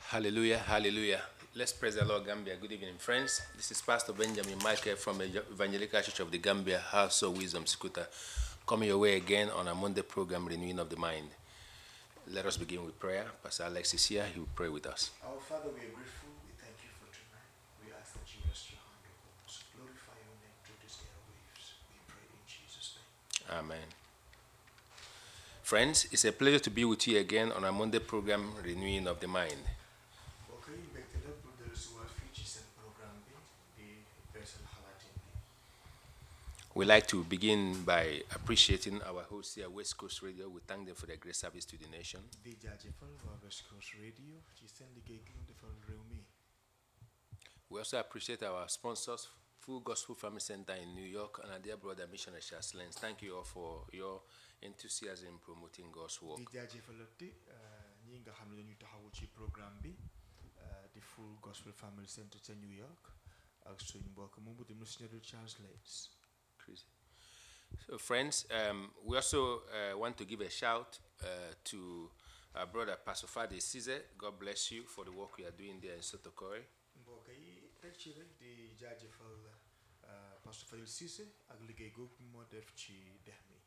Hallelujah, hallelujah. Let's praise the Lord, Gambia. Good evening, friends. This is Pastor Benjamin Michael from Evangelical Church of the Gambia, House of Wisdom, Sikuta, coming your way again on a Monday program, Renewing of the Mind. Let us begin with prayer. Pastor Alex is here. He will pray with us. Our Father, we are grateful. We thank you for tonight. We ask that you rest your hand upon us. Glorify your name through these airwaves. We pray in Jesus' name. Amen. Friends, it's a pleasure to be with you again on a Monday program, Renewing of the Mind. mbokk yi mbégte la pour dellu si waat fii ci seen programme bi di beesal xalaatin bi. We like to begin by appreciating our host here, West Coast Radio. We thank them for their great service to the nation. di jaajëfal waa West Coast Radio ci seen liggéey gi ñu defal réew mi. We also appreciate our sponsors, Full Gospel Family Center in New York, and our dear brother, Missionary Charles Lenz. Thank you all for your enthusiasm in promoting God's work. di jaajëfalati ñi nga xam ne dañuy taxawu ci programme bi eh, di Full Gospel Family Center ca New York ak suñ mbokk moomu di missionary Charles Lates. Chris. So, friends, um, we also uh, want to give a shout uh, to our brother, Pastor Fadi Size. God bless you for the work you are doing there in Sotokore. mbokk yi teg ci rek di jaajëfal eh, Pastor Fadil Cissé ak liggéey googu moo def ci dex mi.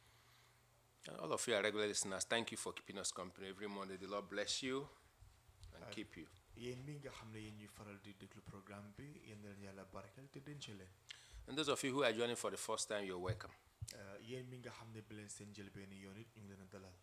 And all of you are regular listeners. Thank you for keeping us company every Monday. The Lord bless you and keep you. yéen mi nga xam ne yéen ñuy faral di déglu programme bi yéen na leen yàlla barkeel te denc leen And those of you who are joining for the first time, you're welcome. Eh, yéen mi nga xam ne bi leen seen njëlbeeni yoon it ñu ngi leen a dalal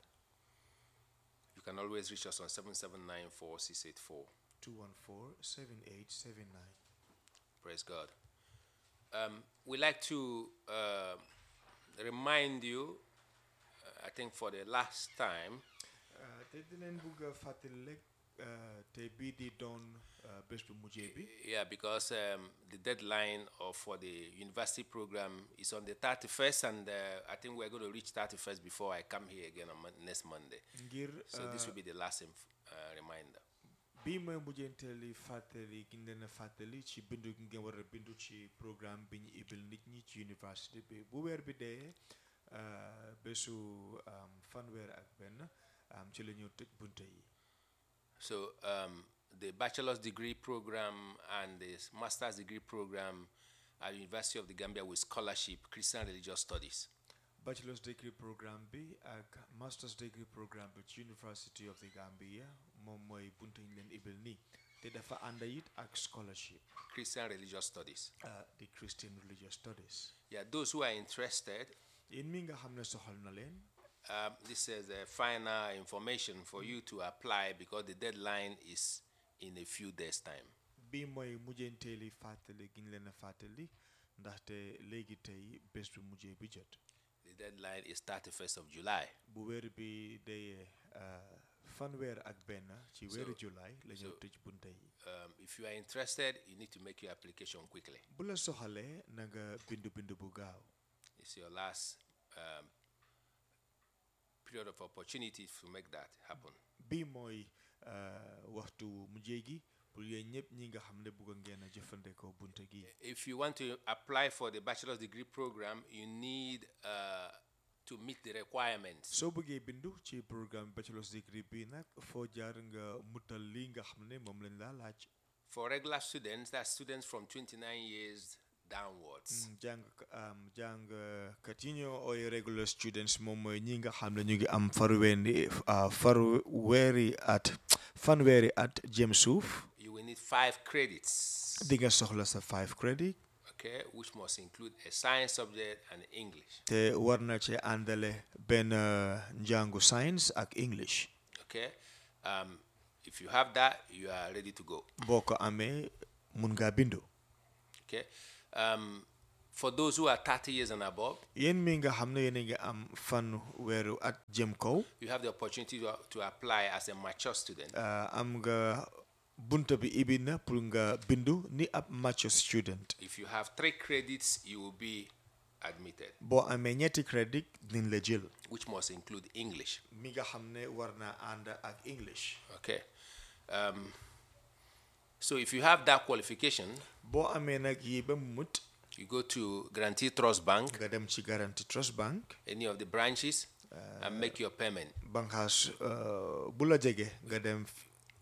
You can always reach us on 779 4684. 214 7879 Praise God. Um, we like to uh, remind you, uh, I think for the last time, Uh, te di leen bugg a fàttali rek uh, te bii di doon uh, bés bu mujjee bi yeah, because um, the deadline of, for the university program is on the 31st, and uh, I think we're going to reach 31st before I come here again on mon- next Monday. ngir So this will be the last inf- uh, reminder. bii mooy mujjanteeli fàttali gi ñu leen a fàttali ci bindu gi ngeen war a bindu ci programme bi ñu ibil nit ñi ci université bi bu weer bi dee uh, bésu um, fanweer ak benn um, ci la ñu tëj bunte yi So um, the bachelor's degree program and the master's degree program at University of the Gambia with scholarship, Christian Religious Studies. bachelor's degree programme bi ak master's degree programme bi ci University of the Gambia moom mooy bunte yi ñu leen ibil nii te dafa ànda it ak scholarship Christian Religious Studies. uh, the Christian Religious Studies Yeah, those who are interested, yéen mi nga xam ne soxal na leen um, this is the final information for you to apply because the deadline is in a few days' time. bii mooy mujjanteeli fàttali gi ñu leen a fàttali ndaxte léegi tey bés bu mujjee bi jot The deadline is 31st of July. bu weer bi dee uh, fanweer ak benn ci weeru So- julaay la ñëw so- tëj bunte yi Um, if you are interested, you need to make your application quickly. bu la soxalee na nga bindu bindu bu gaaw It's your last um, period of opportunity to make that happen. bii mooy uh, waxtu mujjee gi pour yéen ñëpp ñi nga xam ne bëgg ngeen a jëfandikoo bunte gi If you want to apply for the bachelor's degree program, you need uh, to meet the requirements. soo bëggee bindu ci programme bachelor's degree bi nag foo jaar nga mutal li nga xam ne moom lañ laa laaj For regular students, that's students from 29 years downwards. Mm, jàng um, jàngkat yi ñoo ooy regular students moom mooy ñi nga xam ne ñu ngi am farweeri uh, farweeri at fanweeri at jëm suuf You will need five credits, di nga soxla sa five credit okay, which must include a science subject and English. te war na ci àndale benn uh, njàngu science ak English Okay, um, if you have that, you are ready to go. boo ko amee mun ngaa bindu Okay, um, for those who are 30 years and above, yéen mi nga xam ne yéen a ngi am fan weeru at jëm kaw you have the opportunity to, to apply as a mature student. uh, am nga bunta bi ibi na pour nga bindu ni ab mature student If you have three credits, you will be admitted, boo amee ñetti crédit dinañ la jël which must include English. mi nga xam ne war naa ànd ak English Okay. Um, so if you have that qualification, boo amee nag yi ba mu mut you go to Guarantee Trust Bank, nga dem ci Guaranty Trust Bank any of the branches, and make your payment. banqaas uh, bu la jege nga dem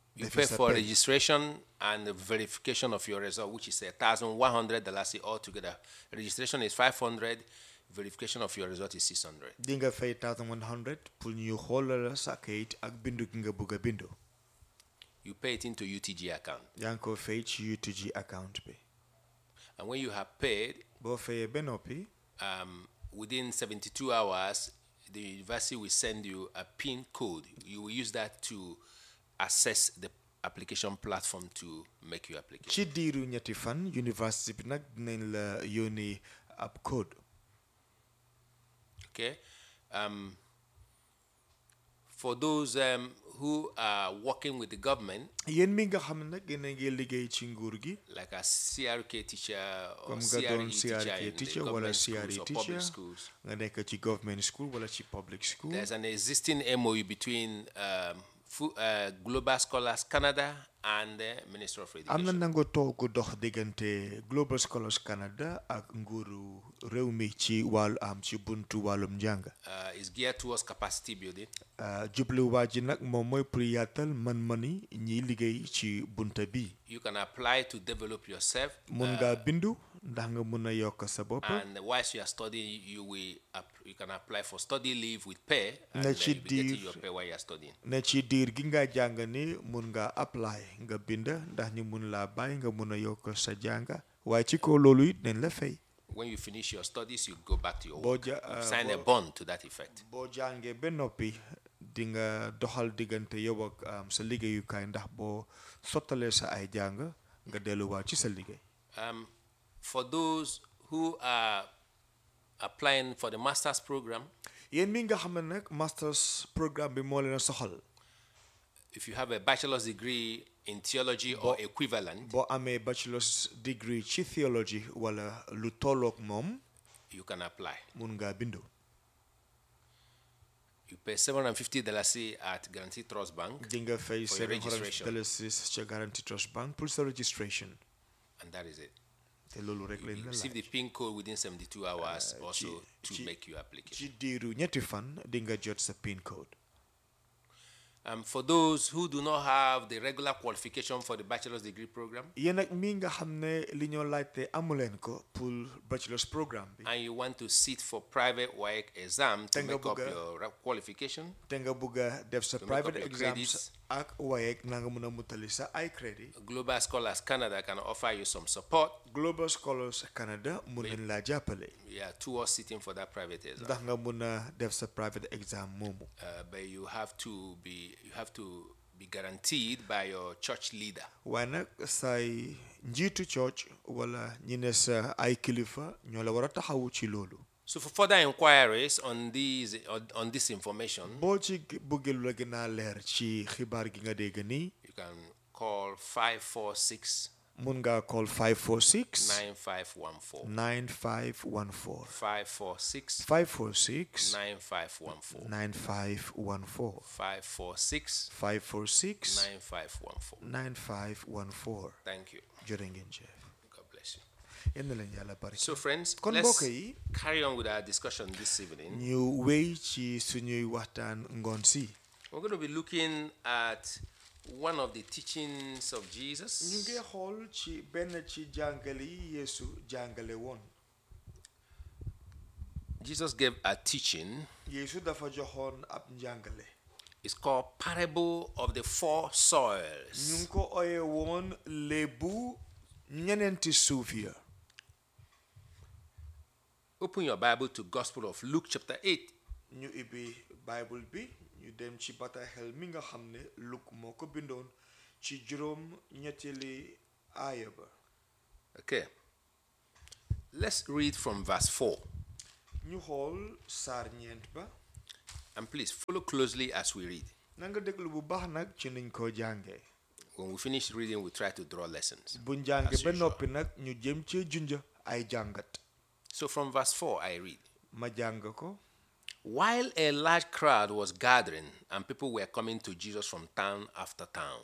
You defi pay sa for pay. registration and the verification of your result, which is a thousand one hundred dollars altogether. Registration is five hundred. Verification of your result is six hundred. di nga fay 1100 pour ñu xoolal sa kayit ak bindu gi nga bëgg a bindu You pay it into UTG account, yaa ngi ko fay ci UTG account bi and when you have paid, boo fayee ba noppi um, within seventy-two hours, the university will send you a PIN code. You will use that to access the application platform to make your application. ci diiru ñetti fan université bi nag dinañ la yónni ab code Okay. Um, for those um, who are working with the government, yéen mi nga xam ne nag yéen a ngi liggéey ci nguur gi like a CRK teacher or comme nga CRE doon teacher CRK in the teacher wala government schools CRE or teacher public schools, nga nekk ci government school wala ci public school there's an existing MOU between um, Fu- uh, Global Scholars Canada and the Minister of am na Education. nangu toog dox diggante Global Scholars Canada ak nguuru réew mi ci wàllu am ci buntu wàllum njàng Uh, it's geared towards capacity building. Uh, jubluwaa ji nag moom mooy pour yaatal man-mani ñiy liggéey ci bunta bi You can apply to develop yourself. mun ngaa bindu ndax nga mun a yokk sa bopp And whilst you are studying, you will app- you can apply for study leave with pay, and Na uh, ci you'll be getting diir- your pay while you are studying. ne ci diir gi nga jàng ni mun nga apply nga bind ndax ñu mun laa bàyyi nga mun a yokk sa jàng waaye ci kaw loolu it nañ la fay When you finish your studies, you go back to your Boo work. ja- You uh, sign a boo- bond to that effect. boo jàngee ba noppi di nga doxal diggante yow ak um, sa liggéeyukaay ndax boo sottalee sa ay jàng nga delluwaat ci sa liggéey Um, for those who are applying for the master's program, yéen mi nga xam ne nag masters programme bi moo leen a soxal if you have a bachelor's degree in theology or equivalent, boo amee bachelor's degree ci theology wala lu tolloog moom you can apply. mun ngaa bindu You pay $750 at Guarantee Trust Bank, di nga fay For your seven hundred registration. dollars ca Guarantee Trust Bank pour sa registration and that is it. te loolu rek lañ You la receive laaj the PIN code within 72 hours also ci- to ci- make your application. ci diiru ñetti fan di nga jot sa PIN code Um, for those who do not have the regular qualification for the bachelor's degree program, yéen nag mi nga xam ne li ñoo laajte amuleen ko pour bachelor's programme bi and you want to sit for private work exam to Te nga make up bëgg a- your ra- qualification, te nga bëgg a def sa To make up private your exams credits. ak waaye na nga mun a mutali sa ay crédit Global Scholars Canada can offer you some support Global Scholars Canada mun nañ laa jàppale yeah, towards sitting for that private exam. ndax nga mun a def sa private exam moomu Uh, but you have to be you have to be guaranteed by your church leader. waaye nag say njiitu church wala ñi ne sa ay kilifa ñoo la war a taxawu ci loolu So for further inquiries on these on, on this information, boo ci bëggee lu la gën a leer ci xibaar gi nga dégg nii you can call 546 mun ngaa call 546 9514. 9514 546 546 9514. 9514 546 546 9514. 9514 Thank you. jërë ngeen jëf God bless you. yéen na leen yàlla bari So, friends, kon let's mbokk yi carry on with our discussion this evening. ñu wéy ci suñuy waxtaan ngoon si We're going to be looking at one of the teachings of ñu Jesus. ngi xool ci benn ci jàngale yi Yeesu jàngale woon Jesus gave a teaching. Yeesu dafa joxoon ab njàngale It's called Parable of the Four ñu Soils. ngi ko oye woon léebu ñeneenti suuf ya Open your Bible to Gospel of Luke chapter 8. ñu ibbi bible bi ñu dem ci bataaxel mi nga xam ne Luk moo ko bindoon ci juróom ñetteeli aaya ba Okay. Let's read from verse 4. ñu xool saar ñeent ba And please follow closely as we read. na nga déglu bu baax nag ci niñ ko jàngee When we finish reading, we try to draw lessons. bu njànge As ba usual. noppi nag ñu jëm ci junja ay jàngat So from verse 4, I read. ma jàng ko While a large crowd was gathering and people were coming to Jesus from town after town,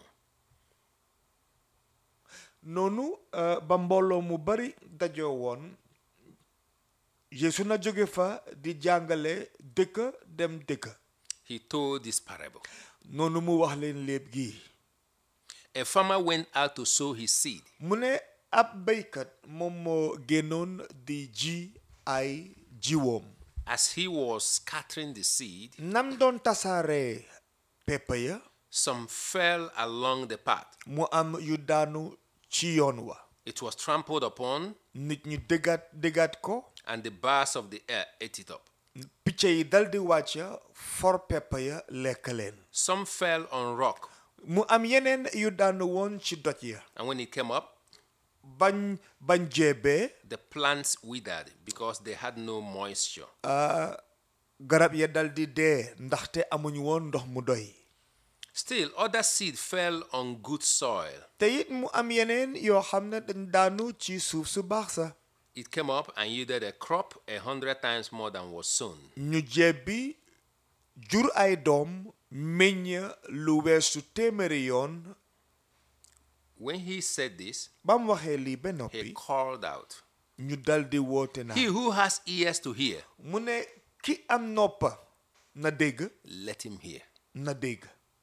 noonu euh, ba mbooloo mu bari dajoo woon Yeesu na jóge fa di jàngale dëkk dem dëkk he told this parable. noonu mu wax leen léeb gi a farmer went out to sow his seed. mu ne ab béykat moom moo génnoon di ji ay jiwoom As he was scattering the seed, nam doon tasaare pepp ya some fell along the path. mu am yu daanu ci yoon wa It was trampled upon, nit ñi dëggaat dëggaat ko and the birds of the air ate it up. picc yi dal di wàcc for pepp ya lekk leen Some fell on rock, mu am yeneen yu daanu woon ci doj ya and when it came up, bañ bañ jeebee the plants withered because they had no moisture. garab ya dal di dee ndaxte amuñu woon ndox mu doy Still, other seed fell on good soil. te it mu am yeneen yoo xam ne dañ daanu ci suuf su baax sa It came up and yielded a crop a hundred times more than was sown. ñu jebbi jur ay doom meññ lu weesu téeméeri yoon When he said this, ba mu waxee lii ba he noppi called out, ñu dal di woote na He who has ears to hear, mu ne ki am noppa na dégg let him hear. na dégg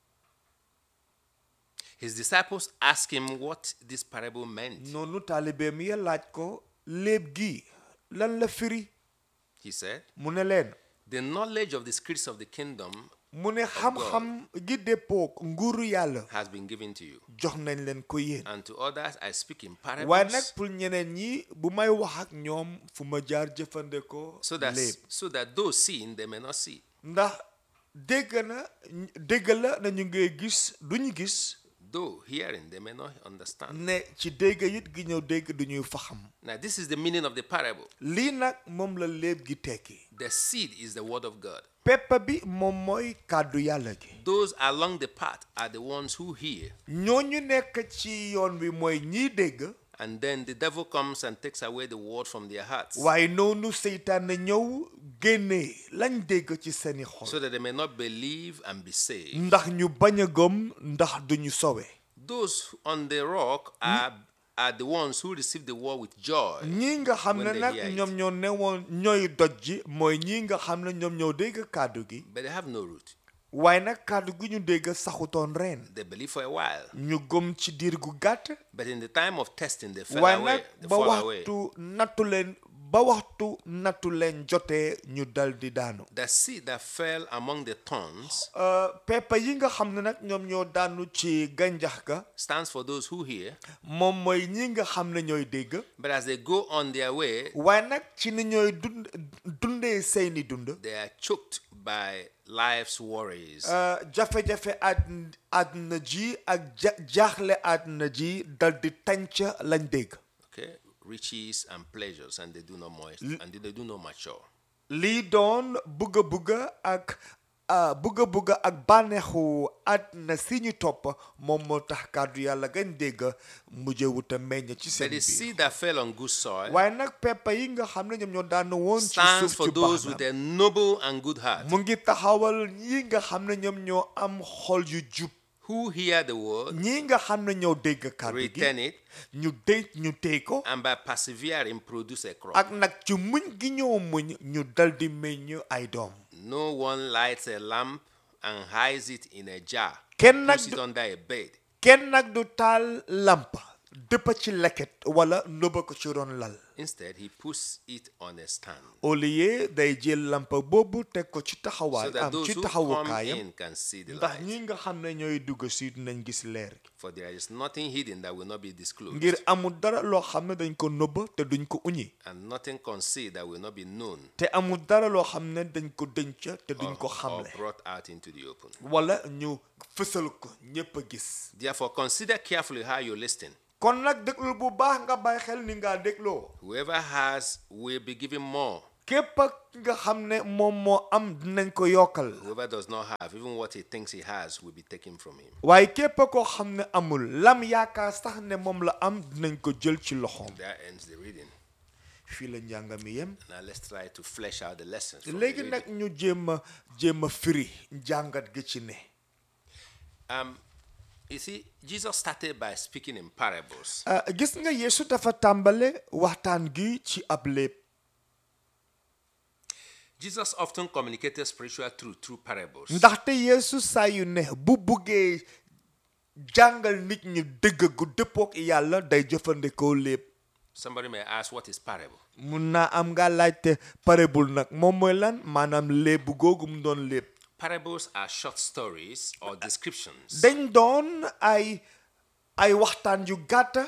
His disciples asked him what this parable meant. noonu taalibeem ya laaj ko léeb gi lan la firi He said, mu ne leen The knowledge of the secrets of the kingdom mu ne xam-xam gi déppook nguuru yàlla has been given to you. jox nañ leen ko yéen And to others I speak in waaye nag parables, pour ñeneen ñi bu may wax ak ñoom fu ma jaar jëfandikoo so that, léeb so that those seeing they may not see, ndax dégg na dégg la na ñu ngay gis du ñu gis though hearing they may not understand. ne ci dégg it gi ñëw dégg du ñuy faxam Now, this is the meaning of the parable. lii nag moom la léeb gi tekki The seed is the word of God. peppa bi moom mooy kàddu yàlla gi Those along the path are the ones who hear, ñooñu nekk ci yoon wi mooy ñiy dégg and then the devil comes and takes away the word from their hearts, waaye noonu seytaan na ñëw génnee lañ dégg ci seeni xol so that they may not believe and be saved. ndax ñu bañ a gëm ndax duñu sowe Those on the rock are, are the ones who receive the word with joy. ñii nga xam ne When they nag hear it. ñoom ñoo newoon ñooy doj ji mooy ñii nga xam ne ñoom ñoo dégg kàddu gi But they have no root. waaye nag kàddu gi ñu dégg saxutoon reen They believe for a while. ñu gëm ci diir gu gàtt But in the time of testing, they fell waaye away. nag They ba fall away. waxtu nattu leen ba waxtu nattu leen jotee ñu dal di daanu The seed that fell among the thorns peppa yi nga xam ne nag ñoom ñoo daanu ci gànjax ga stands for those who hear. moom mooy ñi nga xam ne ñooy dégg But as they go on their way, waaye nag ci ni ñooy dund dundee seeni dund they are choked by life's worries. Uh, jafe-jafe àddina àddina ji ak ja jaaxle àddina ji dal di tànc lañ dégg Okay, riches and pleasures, and they do not moist, and they do not mature. lii doon bugga bugga ak uh, bugga bugga ak bànneexu àddina si ñu topp moom moo tax kàddu yàlla gañ dégg mujje wuta meññ ci But seen the biir seed that fell on good soil waaye nag peppa yi nga xam ne ñoom ñoo daan woon ci stands suuf for ci those baax with na a noble and good heart, mu ngi taxawal ñi nga xam ne ñoom ñoo am xol yu jub who hear the word, ñi nga xam ne ñoo dégg kàddu gi retain it, ñu dégg ñu téy ko and by persevering produce a crop. ak nag ci muñ gi ñoo muñ ñu dal di meññ ay doom No one lights a lamp and hides it in a jar, Kenn nag puts it du- under a bed. kenn nag du taal lamp dëppa ci leket wala nëbba ko ci ron lal Instead, he puts it on a stand au lieu day jël lampa boobu teg ko ci so taxawaay that am those ci who come taxawukaayam in can see the ndax light. ñi nga xam ne ñooy dugg si dinañ gis leer gi For there is nothing hidden that will not be disclosed, ngir amul dara loo xam ne dañ ko nëbba te duñ ko uñi and nothing concealed that will not be known te amul dara loo xam ne dañ ko denc te duñ or, ko or xamle brought out into the open. wala ñu fësal ko ñépp a gis Therefore, consider carefully how you listen. kon nag déglul bu baax nga bàyyi xel ni ngaa dégloo Whoever has will be given more. képp nga xam ne moom moo am dinañ ko yokkal Whoever does not have, even what he thinks he has, will be taken from him. waaye képp koo xam ne amul lam yaakaar sax ne moom la am dinañ ko jël ci loxoom That ends the reading. fii la njàng mi yem Now let's try to flesh out the lessons. From the léegi reading. nag ñu jéem a jéem a firi njàngat gi ci ne Um, you see, Jesus started by speaking in parables. Ah, gis nga Yeesu dafa tàmbale waxtaan gi ci ab léeb Jesus often communicated spiritual truth through parables. ndaxte Yeesu saa yu ne bu buggee jàngal nit ñi dëgg gu dëppook yàlla day jëfandikoo lépp Somebody may ask, what is parable? mun naa am nga laajte parabole nag moom mooy lan maanaam léeb googu mu doon léeb Parables are short stories or descriptions dañ doon ay ay waxtaan yu gàtta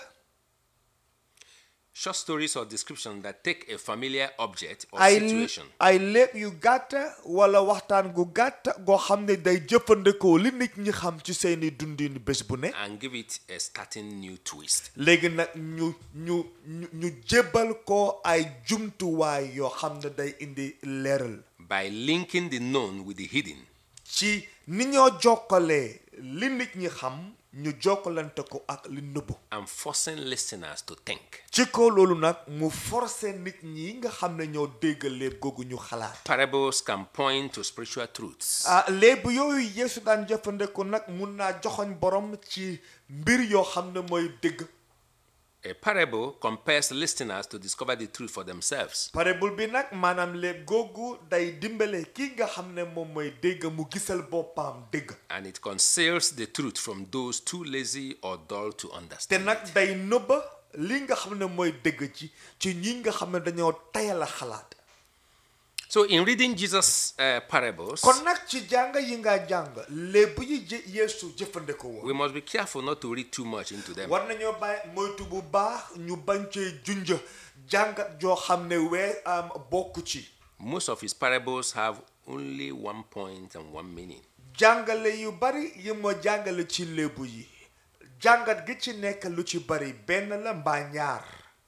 short stories or descriptions that take a familiar object or ay situation ay léeb yu gàtta wala waxtaan gu gàtta goo xam ne day jëfandikoo li nit ñi xam ci seeni dundin bés bu ne and give it a starting new twist. léegi nag ñu ñu ñu ñu jébbal ko ay jumtuwaay yoo xam ne day indi leeral by linking the known with the hidden. ci ni ñoo jokkalee li nit ñi xam ñu jokkalante ko ak li nëbbu and forcing listeners to think. ci ko loolu nag mu forcé nit ñi nga xam ne ñoo dégg léeb googu ñu xalaat Parables can point to spiritual truths ah léeb yooyu yeesu daan jëfandikoo nag mun naa joxoñ borom ci mbir yoo xam ne mooy dégg A parable compels listeners to discover the truth for themselves. parabole bi nag maanaam léeb googu day dimbale kii nga xam ne moom mooy dégg mu gisal boppam dégg And it conceals the truth from those too lazy or dull to te understand. nag day nëbba li nga xam ne mooy dégg ci ci ñi nga xam ne dañoo tayal a xalaat So, in reading Jesus' uh, parables, kon nag ci jàng yi nga jàng léeb yi jë yeesu jëfandikoo woon we must be careful not to read too much into them. war nañoo bàyyi moytu bu baax ñu bañ cee junj jàngat joo xam ne wee am bokk ci Most of his parables have only one point and one meaning. jàngale yu bari yi ma jàngale ci léebu yi jàngat gi ci nekk lu ci bari benn la mbaa ñaar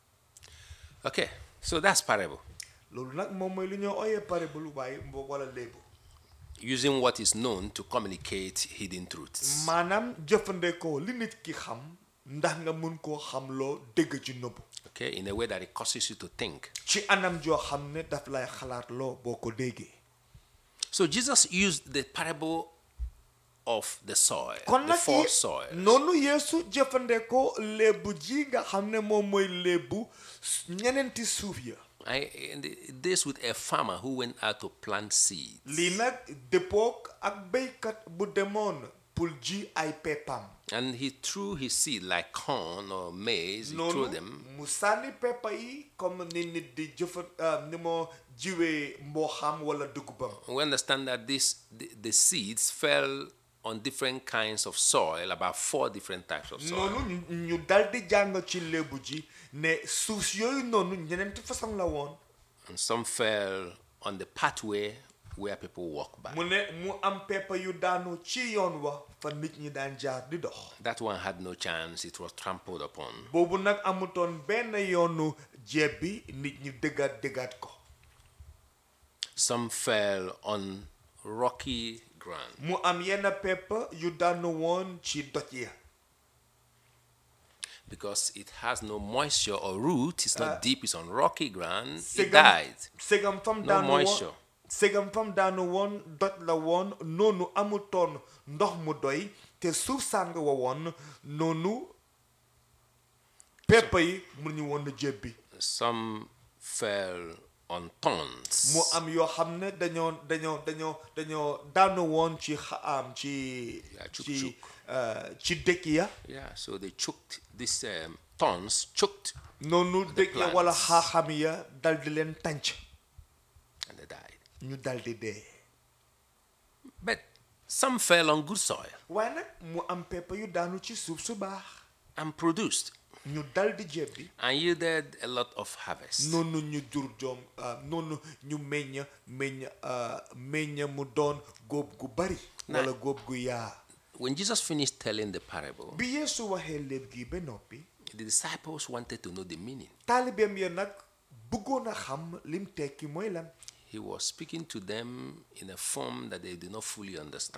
Okay, so that's parable. loolu nag moom mooy lu ñoo ooyee parabole waaye mbo wala léebu Using what is known to communicate hidden truths. maanaam jëfandikoo li nit ki xam ndax nga mun koo xamloo dégg ci nëbbu Okay, in a way that it causes you to think. ci anam joo xam ne daf lay xalaat loo boo ko déggee So Jesus used the parable of the soil, kon the nag four yi soils. noonu yeesu jëfandikoo léebu ji nga xam ne moom mooy léebu ñeneenti suuf ya I, and it deals with a farmer who went out to plant seeds. lii nag dëppook ak béykat bu demoon pour ji ay peppam And he threw his seed like corn or maize, he threw noonu them. mu sànni peppa yi comme ni nit di jëfa ah, ni moo jiwee mbooxam wala dugubam We understand that this, the, the seeds fell on different kinds of soil, about four different types of soil. noonu ñu- ñu dal di jàng ci léebu ji ne suuf yooyu noonu ñeneenti façon la woon And some fell on the pathway where people walk by. mu ne mu am peppa yu daanu ci yoon wa fa nit ñi daan jaar di dox That one had no chance, it was trampled upon. boobu nag amutoon benn yoonu jeeb bi nit ñi dëggaat dëggaat ko Some fell on rocky ground. mu am yenn peppa yu daanu woon ci doj ya Because it has no moisture or root, it's not deep, it's on rocky ground, it Segam- died. segam fam No daanu woon moisture. segam fam daanu woon doj la woon noonu amutoon ndox mu doy te suuf sàng wa woon noonu peppa yi mënuñu woon na jébbi Some fell on thorns. mu am yoo xam ne dañoo dañoo dañoo dañoo daanu woon ci xa- am ci Yeah, chuk ci chuk. euh, ci dëkk ya Yeah, so they choked, these um, thorns choked noonu dëkk ya wala plants. xaaxam ya dal di leen tànc and they died. ñu dal di dee But some fell on good soil waaye nag mu am peppa yu daanu ci suuf su baax and produced ñu dal di jébbi and yielded a lot of harvest. noonu ñu jur joom ah, noonu ñu meññ meññ ah, meññ mu doon góob gu bari Na- wala góob gu yaa When Jesus finished telling the parable, bi Yeesu waxee léeb gi ba noppi the disciples wanted to know the meaning. taalibeem ya nag bëggoon a xam lim tekki mooy lan He was speaking to them in a form that they did not fully understand.